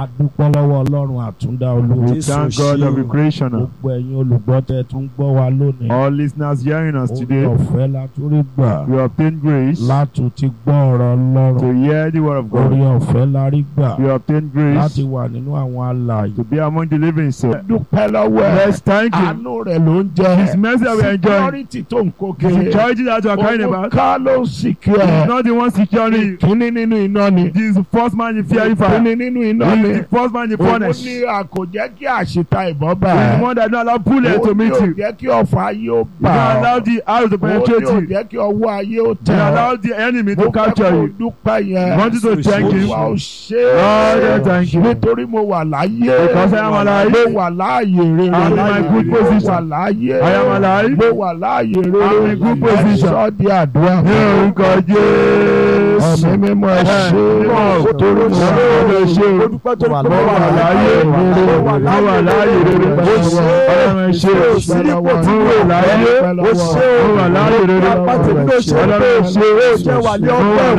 a dúpẹ́ lọ́wọ́ ọlọ́run àtúndá olúwa. We Jésù thank God ṣe of the o. creationer. gbogbo ẹ̀yin olùgbọ́ tẹ́ tún gbọ́ wa lónìí. All listeners hearing us orí today, ọ̀fẹ́ la tún rí gbà we obtain grace látún ti gbọ́ ọ̀rọ̀ to ọlọ́run. hear the word of orí God. ọ̀fẹ́ la rí gbà We obtain grace láti wà nínú àwọn alààyè. to be among the living. So dúpẹ́ lọ́wọ́ ẹ̀ let's thank Him. àánú rẹ̀ ló ń jẹ́ His mercy that we enjoy. security tó ń kó The kéré. security that we are carrying Owó about. ká ló ń sìnkú He is ẹ̀. not the one securing you. kíní nínú iná ni. He is the first man in fearing fire. kíní nínú iná He ni. is the first man in òun furnace. ní He is a kò jẹ́ kí àṣetà ìbọn bá the ẹ̀. one that don't allow bullet to Ó ní meet ò you. jẹ́ kí ọ̀fọ̀ ayé ó You bà don't allow ọ́. the arrow to Ó ní penetrate ò you. jẹ́ kí ọwọ́ ayé ó You tẹ̀ ọ́. allow the enemy Mo to fẹ́ capture kó o you. dúpẹ́ You yẹn. want you to thank him. Olúwa ò ṣe Lord, é. I thank you. Nítorí mo wà láyé. Because I am alive. Mo wà láàyè rere. I am in my good Mo position. wà láyé. I am alive. Mo wà láàyè rere. I am in good position. Ẹ sọ́ di àdúrà. Ní orúkọ Jésù. Ẹ̀mí mímọ́ ẹ ṣe é. Mímọ́ Torí mo Ọlọ́run ẹ ṣé o. Ó dúpẹ́ tó Mo wà láyé rere. Mo wà láyé rere. Ọlọ́run ẹ ṣé o. Mo wà láyé. Mo wà láyé rere. Ọlọ́run ẹ ṣé o. Mo wà láyé. Mo wà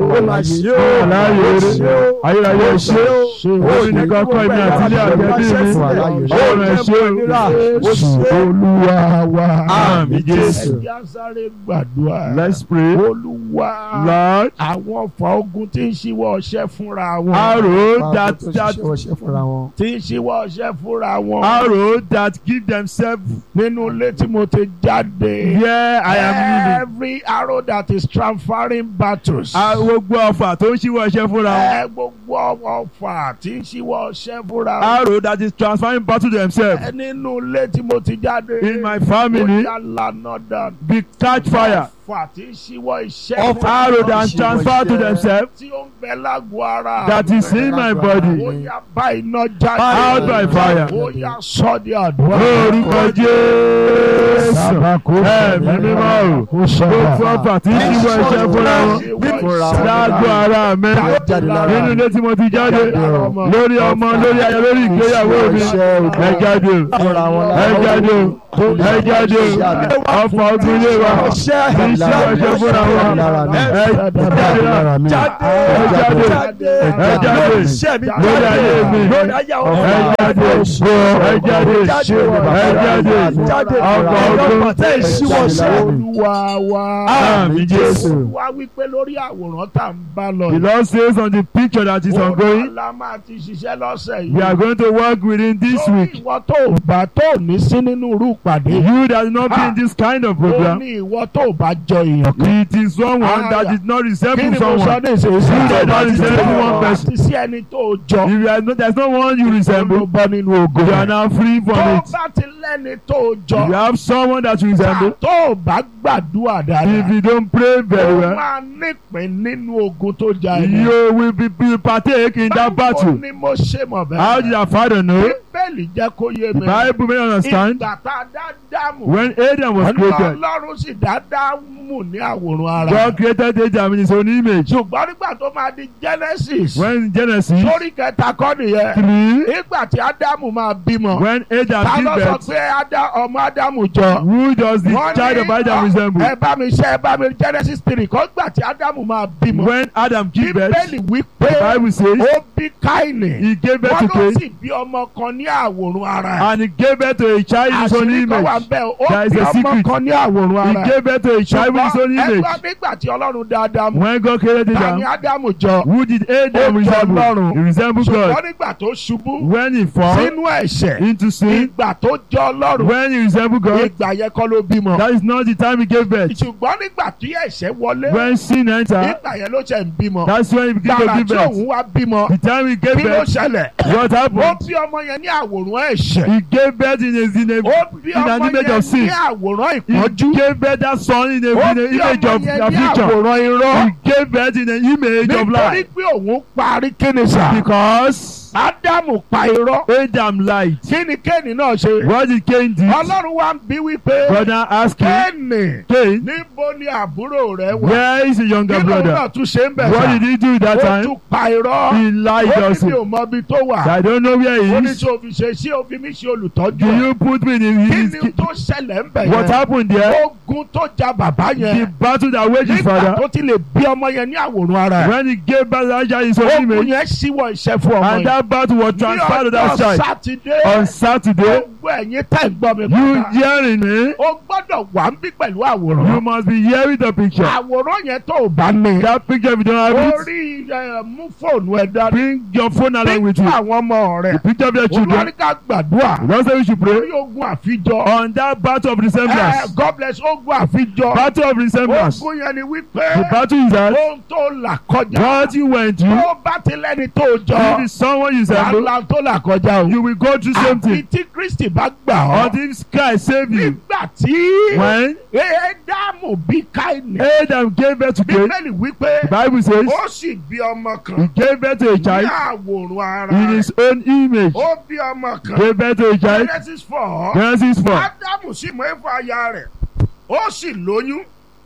láyé rere. Ayérayé ẹ ṣé o. Ó ní nìkan kọ́ èmi àti ilé àgbẹ̀bí mi. Ọlọ́run ẹ ṣé o. Olúwa wa. Àmín Jésù. Ẹ jẹ́ á sáré gbàdúrà. Let's pray. Olúwa. Lord, Àwọn ọ̀fà ogun tí ń ṣíwọ́ ọṣẹ́ fúnra wọn. arrow that that Tí ń ṣíwọ́ ọṣẹ́ fúnra wọn. arrow that give themselves Nínú ilé tí mo ti jáde. where I am living. Every arrow that is transferring battles. Gbogbo ọfà tó ń ṣíwọ́ iṣẹ́ fúnra wọn. Ẹ gbogbo ọ̀fà tí ń ṣíwọ́ ọṣẹ́ fúnra wọn. Arrow that is transferring battle to themselves. Ẹ nínú ilé tí mo ti jáde. In my family, Ó yá lànà dànù. be catch fire. Ọ̀fà tí ń ṣíwọ́ iṣẹ́ Ọ̀fà fúnra Arrow wọn. that transfer to themselves Tí ó ń bẹ lágbo ara. that is in my Ó body. yá bá iná jáde. Out by fire. Ó yá sọ́ di àdúrà. Lórúkọ Jésù. Ẹ̀mí mímọ́ o. Gbogbo ọfà tí ń ṣíwọ́ iṣẹ́ fúnra wọn. Dágbó ara mi. Nínú ilé tí mo ti jáde. Lórí ọmọ, lórí aya, lórí ìgbéyàwó mi. Ẹ jáde o. Ẹ jáde o. Ẹ jáde o. Ọfà ogun ilé wa. Tí ń ṣíwọ́ iṣẹ́ fúnra wọn. Ẹ jáde o. Ẹ jáde o. Ẹ jáde lórí ayé mi. Ẹ jáde o. Ẹ jáde. Ẹ jáde. Ọfà ogun. Olúwa wa. Àmín Jésù. Wá wípé lórí àwòrán tá à ń bá lọ. The Lord says on the picture that is Òun ongoing, la máa ti ṣiṣẹ́ lọ́sẹ̀ we yìí. are going to work within this Lórí week. ìwọ tó bá tó ní sí nínú irú ìpàdé. You that not be in this kind of Ó program, ní ìwọ tó bá jọ èèyàn kan. it is someone that did not Kí resemble ni mo sọ someone. ní ìsinsìnyí? You that not resemble one person. Àti sí ẹni tó jọ. If you are not, there's no one you Ló resemble, bọ́ nínú ogo. you are now free Tó from it. bá ti lẹ́ni tó If you jọ. have someone that you resemble, Tó bá gbàdúrà if dáadáa. you don't pray very Ó well, máa nípìn nínú ogun tó ja ẹni. you will be, be partake in that Báwo battle. ni mo ṣe mọ̀ bẹ́ẹ̀? How did your father know? Bíbélì jẹ́ kó yé The mi. Bible may understand Ìgbà tá a dá Dámù. when Adam was created, Ọlọ́run sì dá Dámù ní àwòrán ara. God created Adam in his own image. Ṣùgbọ́n nígbà tó máa di Genesis. When Genesis Sórí kẹta kọ́ nìyẹn. 3, Nígbà tí Ádámù máa bímọ. when Adam Ta gave ló sọ birth, pé Ádá- ọmọ Ádámù jọ? who does the Wọ́n child ní, of Adam ọ, resemble? Ẹ bá mi ṣe ẹ bá mi Genesis three kọ́ gbà tí Ádámù máa bímọ. When Adam gave birth, Bíbélì wí the pé Bible says ó bí Káìnì. he gave birth Wọ́n to ló Cain sì bí ọmọ kan ní àwòrán ara. and he gave birth to a child in his own Àṣírí kan wà image. bẹ́ẹ̀ ó There is bí a ọmọ secret. kan ní àwòrán He ara. gave birth to a child in his own Ṣùgbọ́n image. ẹgbẹ́ nígbà tí Ọlọ́run dá Ádámù. When God created Ta ni Adam, Ádámù jọ? who did Adam Ó jọ resemble? Ọlọ́run. He resembled Ṣùgbọ́n God. nígbà tó ṣubú When he fall sínú ẹ̀ṣẹ̀. into sin, Ìgbà tó jọ Ọlọ́run. when he resembled God, Ìgbà yẹn kọ́ ló bímọ. that is not the time he gave birth. Ṣùgbọ́n nígbà tí ẹ̀ṣẹ̀ wọlé. When sin entered, Ìgbà yẹn ló ṣe ń bímọ. that's when he began to Gbàrà give tí birth. òun wá bímọ. The time he gave Kí ló birth, ṣẹlẹ̀? what Ó happened? bí ọmọ yẹn ní àwòrán ẹ̀ṣẹ̀. He gave birth in a, in a, Ó bí in an ọmọ image yẹn of sin. ní àwòrán He ìpọ́njú. gave birth that son in a, Ó in a bí image ọmọ of yẹn ní affliction. àwòrán irọ́. He gave birth in an image of Nítorí life. pé òun parí kíni sà. Because Ádámù pa irọ́. Adam lied. Kí ni Kéènì náà ṣe? What did Cain do? Ọlọ́run wá ń bí wípé. Brother asked him, Kéènì Cain, níbo ni àbúrò rẹ wà? where is your Kí younger lòun brother? náà tún ṣe ń bẹ̀ What sà? did he do that Ó time? tún pa irọ́. He lied Ó ní mi also. ò mọ ibi tó wà. I don't know where Ó he ní is. tí o fi ṣe sí o fi mí ṣe olùtọ́jú Do ẹ̀. you put me in Kí his... ni tó ṣẹlẹ̀ ń bẹ̀ What yẹn? happened there? Ogun tó ja bàbá The yẹn. battle that waged his Nígbà father. tó ti lè bí ọmọ yẹn ní àwòrán ara ẹ̀. When he gave birth to Elijah in his own Ogun image. yẹn ṣíwọ́ iṣẹ́ fún ọmọ And yẹn. that that battle was transferred to that ní ọjọ́ child sátidé on Saturday. gbogbo ẹ̀yin tẹ̀ ń gbọ́ mi You padà hearing me? o gbọ́dọ̀ wà ń bí pẹ̀lú You àwòrán must be hearing the picture. àwòrán yẹn tó o bá ní That picture if you don't have it, orí ẹ, mú fóònù ẹ dání bring your phone along with píktù you. àwọn ọmọ rẹ The picture of your children. olùwáríkà gbàdúrà Don't say we should pray lórí ogun àfijọ on that battle of ẹ resemblance. God bless ogun àfijọ Battle of resemblance. ogun yẹn ni The wípé battle is that ohun tó là kọjá what you went through, tó bá ti lẹ́ni tó if jọ it's someone you resemble, wàhálà tó là kọjá o you will go through same àfi thing. tí Kristi bá gbà ọ́ Until Christ save you. nígbà tí When Édámù bí Káínì Adam gave birth to Cain, bíbélì wípé the Bible says ó sì bí ọmọ he kan gave birth to a ní child àwòrán ara in rẹ̀ his own image. ó bí ọmọ kan Gave birth to a child. Genesis four Genesis 4. Ádámù sì mọ ẹ̀fọ́ aya rẹ̀ ó sì lóyún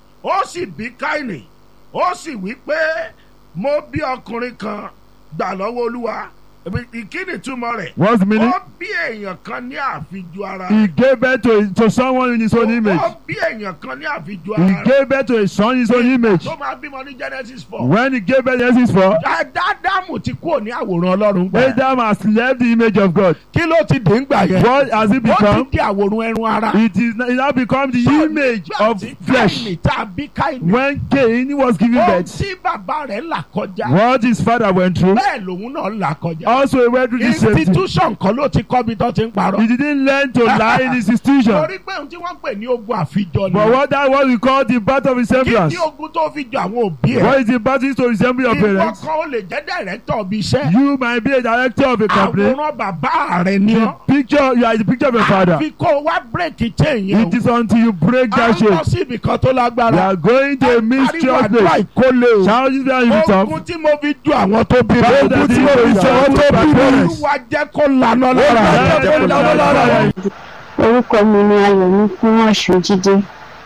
ó sì bí Káínì ó sì wí pé mo bí ọkùnrin kan gbà lọ́wọ́ Olúwa ìkíni túmọ̀ rẹ̀ What's the meaning? ó bí èèyàn kan ní àfijù ara He gave birth to, to someone in his own image. ó bí èèyàn kan ní àfijù He ara rẹ̀ gave birth to a son in his own image. tó máa bímọ ní Genesis four When he gave birth to Genesis 4, Ádámù ti kúrò ní àwòrán Ọlọ́run gbà Adam has left the image of God. kí ló ti dé ń gbà yẹn What has it ó ti become? di àwòrán ẹran ara It is it now become the So, image nígbà of tí flesh. Káínì tá a bí Káínì When Cain was giving ohun birth, tí bàbá rẹ̀ là kọjá what his father went through, bẹ́ẹ̀ lòun náà là kọjá also he went through the same thing. institution kan ló ti kọ́ bí tó ti ń parọ́ He didn't learn to lie in his institution. torí pé ohun tí wọ́n pè ní ogun àfijọ ni But what that what we call the battle of kí resemblance. ni ogun tó fi jọ àwọn òbí ẹ̀ What is the battle to resemble your ìwọ parents? kan ó lè jẹ́ director bí iṣẹ́ You might be a director of a company. àwòrán bàbá rẹ̀ ni The ọ́ picture, you are the picture of your father. àfi kó o wá bírèkì chain yẹn It is until you break o à that ń lọ chain. sí ibì kan tó You lágbára are going to a mysterious àdúrà place. ìkólé o Shall you be able to ogun talk? tí mo fi ju àwọn tó bí mi Báwo ogun ni tí mo fi ìjọba ju àwọn tó bí mi parents? olúwa jẹ́ kó lanà lára Olúwa jẹ́ kó lanà lára rẹ̀. orúkọ mi ni ayọ̀mí fún ọ̀ṣun jíde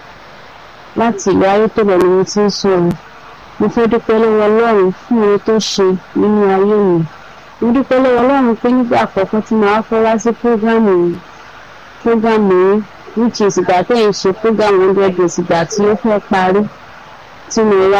láti ìlú ayétòrò ni mo ti ń sọ̀rọ̀ mo fẹ́ dúpẹ́ lọ́wọ́ ọlọ́run fún ohun tó ṣe nínú ayé mi mo dúpẹ́ lọ́wọ́ ọlọ́run pé nígbà àkọ́kọ́ tí màá fẹ́ wá sí prógámù yìí prógámù yìí which is ìgbà tẹ́ ẹ̀ ń ṣe prógámù hundred days ìgbà tí ó fẹ́ parí tí mo wá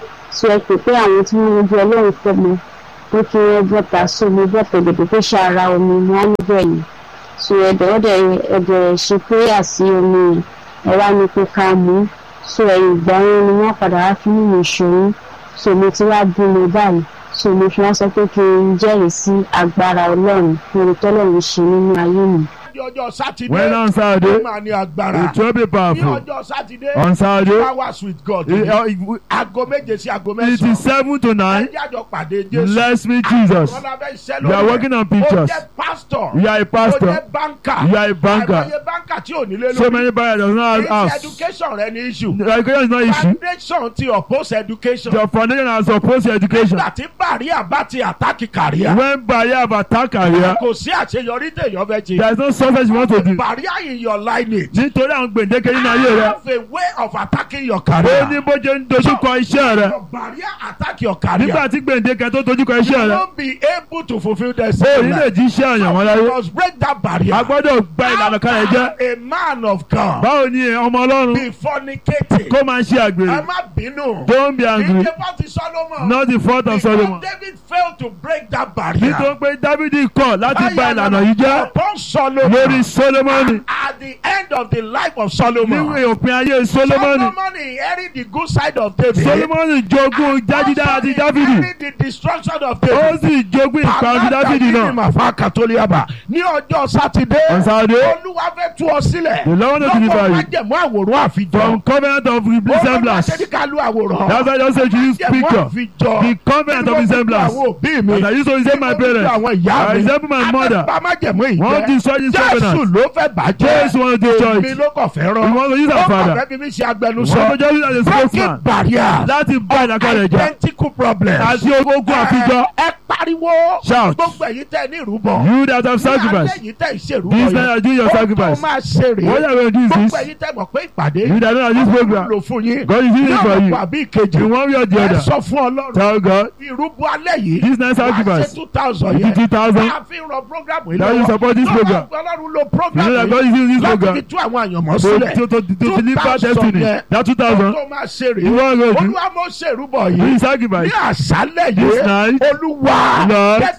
so ẹ pè pé àwọn tí wọ́n ń jẹ ọlọ́run fẹ́ mi pé kí wọ́n bọ́ta so mo bọ́ta òdòdó pé ṣàrà omi mo á níbẹ̀ yìí so ẹ̀dẹ̀ ọ̀dẹ̀ ẹ̀dẹ̀ ṣe prayer sí omi yẹn ẹ wá ní pé ká mú so ẹ̀yìn ìgbà yẹn ni wọ́n padà wá fún mi ìṣòro so mo ti wá bímọ báyìí so mo fi wá sọ pé kí n jẹ́rìí sí agbára ọlọ́run fún ohun tọ́lọ́run ṣe nínú ayé mi. ní ọjọ́ sátidé When on ó Saturday, máa ní agbára it will be ní powerful. ọjọ́ sátidé On Saturday, hours with God it, uh, it- aago méje sí aago it mẹ́sàn-án is 7 to 9. ẹjẹ́ àjọ pàdé Jésù Let's meet Jesus. Ọlọ́run abẹ́ iṣẹ́ We are lórí working on ó pictures. jẹ́ pastor You are a ó pastor. jẹ́ banker You are a banker. àìmọye banker tí ò nílé So lórí many buyers does not have It's house. education rẹ ní issue Education is not issue. foundation ti oppose education Your foundation has opposed your education. nígbà tí barrier bá ti attack career When barrier have attacked career, kò sí àṣeyọrí téèyàn fẹ́ ṣe there is no success you want to do. barrier in your lineage Nítorí àwọn gbèǹdéke nínú ayé rẹ, have a way of attacking your ó career ní bó ṣe ń dojúkọ iṣẹ́ rẹ. your barrier attack your career Nígbà tí gbèǹdéke tó dojúkọ you iṣẹ́ rẹ, won't be able to fulfil the ó same ní lè jí iṣẹ́ àyàn wọn you láyé. must break that barrier A gbọ́dọ̀ gba ìlànà kan rẹ̀ jẹ́. a man of God Báwo ni ọmọ Ọlọ́run be fornicating kó máa ṣe ẹ àgbèrè? má bínú Don't be angry. ìjẹ́ bá ti Solomon Not the fault of because Solomon. David failed to break that barrier Nítorí pé Dávidi kọ̀ láti ba ìlànà yìí jẹ́ upon Solomon lórí Solomoni. at the end of the life of Solomon Níwèé òpin ayé Solomoni. Solomon inherit the good side of David Solomoni jogún jájídá àti Dávidi. inherit the destruction of Ó David sì jogún ìparun ti Dávidi náà. màfà kàtólíàbà ní ọjọ́ sátidé On Saturday, olúwa fẹ́ tú ọ sílẹ̀ The Lord will deliver lọ́wọ́ you. májẹ̀mú àwòrán àfijọ́ from covenant of resemblance. olùwàjẹ́ ní ká lu àwòrán That's why I just say to use májẹ̀mú picture. àfijọ́ The covenant of resemblance. àwọn òbí mi And I used to resemble my Tí mo fi parents. àwọn ìyá I mi resemble my mother. Adébá májẹ̀mú Wọ́n ìjẹ́ destroy this Jésù covenant. ló fẹ́ bàjẹ́ Jesus want to destroy èmi it. ló kàn fẹ́ We rán want to use ó our kàn father. fẹ́ fi mí ṣe We agbẹnusọ want to just use as a breaking spokesman. barriers Láti bá ìlàkọ̀ rẹ̀ jẹ́. identical problems Àti ogun àfijọ́. ẹ pariwo Shout. gbogbo ẹ̀yin tẹ́ ní ìrúbọ You that have sacrificed. ní alẹ́ yìí tẹ́ ìṣèrúbọ This night I do your ó tó sacrifice. máa ṣe rèé What are we going to do is gbogbo this. ẹ̀yin tẹ́ mọ̀ pé ìpàdé You that know that this program. lò fún yín God is using it for ní you. ọ̀pọ̀ àbí ìkejì In one way or the ẹ other. sọ fún ọlọ́run Tell God. ìrúbọ alẹ́ yìí This night wàá ṣe sacrifice. two thousand Fifty yẹn two thousand. a fi ń rọ program yìí That you support this program. ọlọ́run lo You program know that yìí God is using this láti fi program. tú àwọn àyànmọ́ To, sílẹ̀ to, to, to deliver 2,000 destiny. yẹn. That two ó thousand. tó máa ṣe You rèé want to do. olúwa mo ṣèrúbọ Do yìí sacrifice. ní àṣálẹ̀ This yìí night. olúwa Lord. jẹ́ kí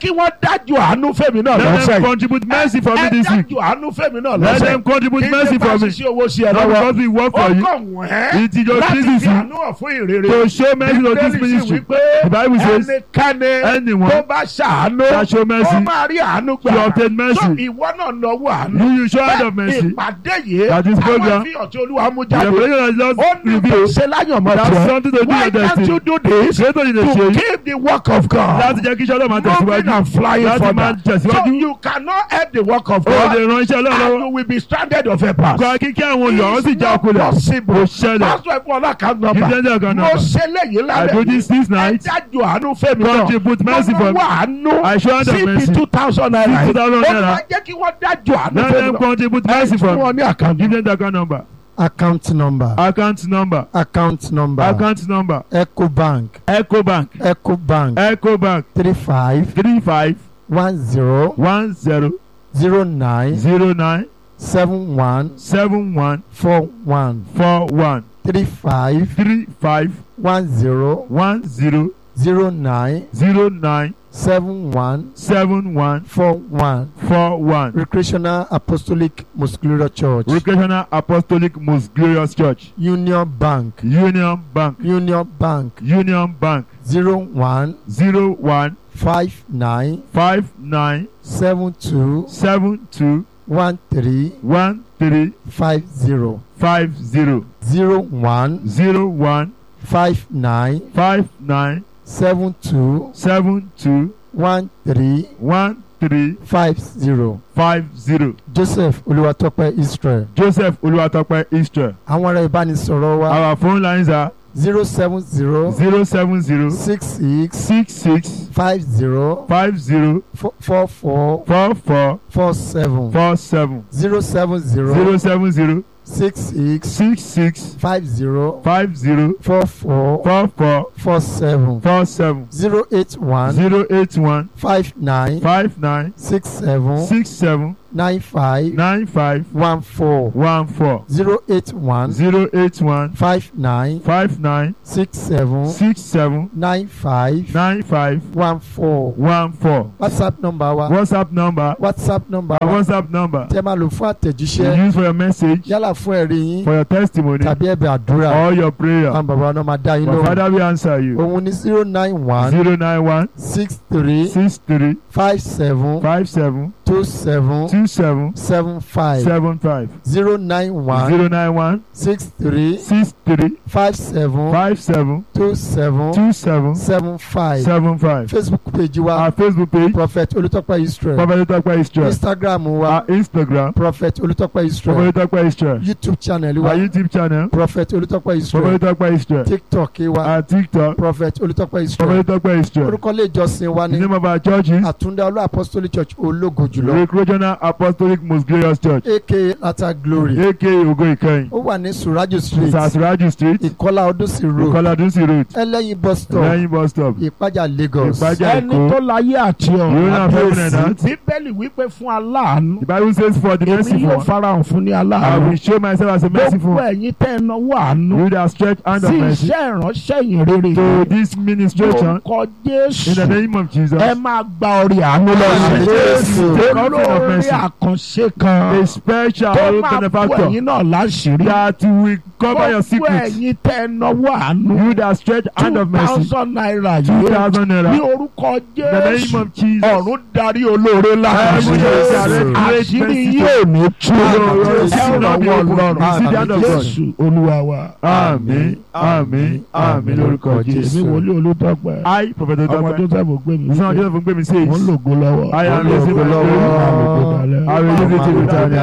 kí wọ́n dájú àánú fẹ́mi náà Let lọ́sẹ̀ them yìí contribute mercy for me ẹ this week. dájú àánú fẹ́mi náà Let lọ́sẹ̀ them contribute kí mercy ní bá for me. ṣiṣẹ́ owó sí ẹ Not lọ́wọ́ because we work ó for you. kàn wọ́n It is your láti business fi àánú hàn fún ìrere to show mercy to this Bíbélì sì ministry. wípé The Bible says ẹnikẹ́ni anyone tó bá ṣàánú that show mercy ó máa rí àánú gbà to obtain mercy. so ìwọ náà lọ́wọ́ àánú you you show hand of mercy. ìpàdé yìí That is àwọn program. ìfihàn tí olúwa mú The jáde revelation has just ó ní kò revealed ṣe láyọ̀mọ́ that's tiẹ̀ something to do why with can't destiny. you do this Ṣé tó yìí lè to ṣe yìí? keep the work of God Láti jẹ́ kí iṣẹ́ ọlọ́run máa moving tẹ̀síwájú. and flying Láti máa further so tẹ̀síwájú. you cannot help the work of O lè God ran iṣẹ́ ọlọ́run and lọ́wọ́. you will be stranded of a pass. Gba kíkẹ́ àwọn olùyọ̀wọ́ sì It's já not okulẹ̀. possible. Kò ṣẹlẹ̀. Pásítọ̀ ẹ̀fọ́ ọlọ́kà Give them nọmba. the account Mo number. ṣe léyìí I lálẹ́ do this this Ẹ night. dájú àánú fẹ́mi náà. Contribute mercy for me. Mo wá àánú. I show hand of mercy. CP two thousand naira. CP 2,000 Ó naira. máa jẹ́ kí wọ́n dájú àánú Let fẹ́mi them náà. contribute Ẹ mercy fún for me. wọn ní àkàndí. Give them the account number. account number Account number. account number Account number. ecobank Ecobank. ecobank Ecobank. three five Three five one zero one zero zero nine zero nine seven one seven one four one four one three five three five one zero one zero zero nine zero nine seven one seven one four one four one. recreational apostolic muscular church Recreational Apostolic Most Glorious Church. union bank Union Bank. union bank Union Bank. zero one Zero one five nine five nine seven two seven two one three one three five zero five zero zero one zero one five nine five nine seven two seven two one three one three five zero five zero. joseph olúwatópẹ́ israel Joseph Oluwatope Israel. àwọn ará ìbánisọ̀rọ̀ wa Our phone lines are zero seven zero zero seven zero six six six six five zero five zero four four four four four seven four seven zero seven zero zero seven zero six six six six five zero five zero four four four four four seven four seven zero eight one zero eight one five nine five nine six seven six seven nine five nine five one four one four zero eight one zero eight one five nine five nine six seven six seven nine five nine five one four one four. whatsapp number wa WhatsApp number whatsapp number our wa WhatsApp number tẹ́ máa lò fún you àtẹ̀jíṣẹ́ use for your message yálà fún ẹ̀rí yín for your testimony tàbí ẹ̀bẹ̀ àdúrà or your prayer. àwọn bàbá wa náà máa dá yín My lóhùn father will answer you. òun ní zero nine one zero nine one six three six three five seven five seven two seven two seven seven five seven five zero nine one zero nine one six three six three five seven five seven two seven two seven seven five seven five. facebook page wa Our Facebook page prophet olùtọ́pẹ́ israel Prophet Tope Israel. instagram wa Our Instagram prophet olùtọ́pẹ́ israel Prophet Tope Israel. youtube channel wa Our YouTube channel prophet olùtọ́pẹ́ israel Prophet Tope Israel. tiktok wa Our TikTok prophet olùtọ́pẹ́ israel Prophet Tope Israel. orúkọ ilé ìjọsìn wa The ní name of our church is àtúndá olú apostolic church ológo jùlọ Recreational Apostolic Most Glorious Church aka lata glory aka Ogo Ikeyin. ó wà ní surajo street Sasiraju Street ìkọlá ọdúnsì road Ìkọládúnsì Road ẹlẹ́yin bus stop lẹ́yìn bus stop ìpájà lagos Ìpájà ẹni tó Èkó. láyé àti Yóò ọ̀run náà fẹ́ wọnẹ̀ náà. bíbélì wípé fún aláàánú The Bible says for the èmi merciful yóò one farahàn fún ní I aláàánú will show myself as a merciful gbogbo one. ẹ̀yin tẹ́ ẹ náwó àánú You that stretch hand of sí mercy iṣẹ́ ìránṣẹ́ yìí rere to this ministration lórúkọ in the jésù name of Jesus. ẹ máa gba orí àánú Àmín, lọ́sẹ̀ Jésù. Take offering of olórí mercy. àkànṣe kan A special tó máa bú benefactor ẹ̀yin náà láṣìírí that will cover your gbogbo secrets. ẹ̀yin tẹ́ ẹ náwó àánú You that stretch hand two of mercy thousand naira two yìí thousand ní naira orúkọ in the name jésù of Jesus. ọ̀run darí olóore Heaven láti is Jésù. direct àṣírí great yóò ní tú Your- your ẹ seal ràn of wọ́n your lọ́rùn You see the hand of God. jésù olúwa wa Àmín àmín àmín lórúkọ èmi Jésù. wòlíì olùdọ́gba I Prophet ọmọ Otope. joseph gbé mi Ìsọ̀rọ̀ Joseph ń gbé mi sí mo ń èyí. lògo lọ́wọ́ I am Ológo using my lọ́wọ́. glory. I will use it to return.